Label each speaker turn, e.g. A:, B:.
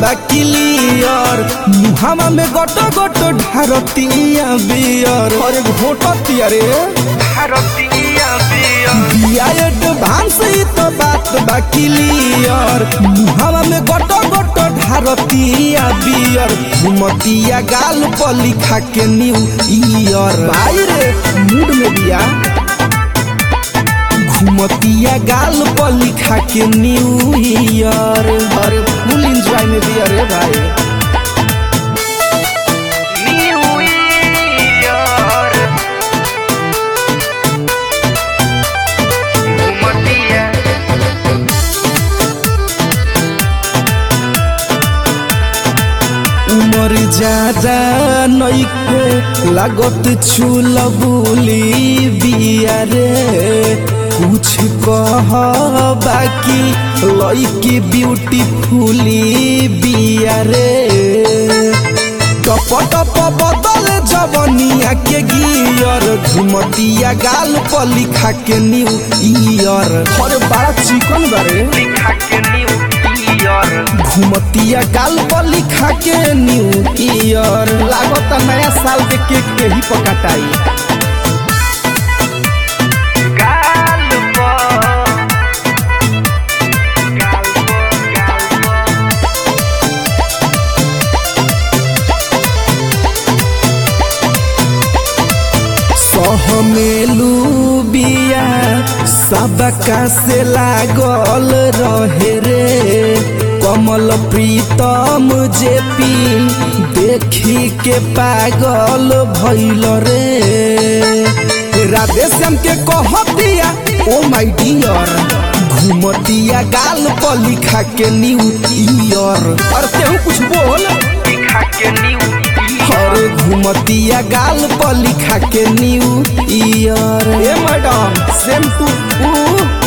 A: बा क्लियर मुहावा में गोट गोट ढारतिया बियर अरे घोटतिया रे बिया एडवांस ई तो बात बा क्लियर मुहावा में गोट गोट ढारतिया बियर घुमतिया गाल पर लिखा के न्यू ईयर भाई रे मूड में बिया घुमतिया गाल पर लिखा के न्यू ईयर अरे फुल एंजॉय में बिया रे भाई उमर ज्यादा नइखे लागत चूल बुली बिया रे कुछ कह बाकी लइकी ब्यूटीफुली बिया रे टप टप बदल जवनिया के गियर घुमतिया गाल पर लिखा के न्यू ईयर अरे बड़ा चिकन बारे घुमतिया गाल पर लिखा के न्यू ईयर लागत नया साल के केक के ही पकाटाई सहमेलू बिया सबका से लागल रहे रे कमल प्रीतम जेपी देखी के पागल भइल रे राधे श्याम के कहतिया ओ माय डियर घुमतिया गाल पर लिखा के न्यू ईयर और तेहू कुछ बोल अरे घुमतिया गाल पर लिखा के न्यू ईयर ए मैडम सेम टू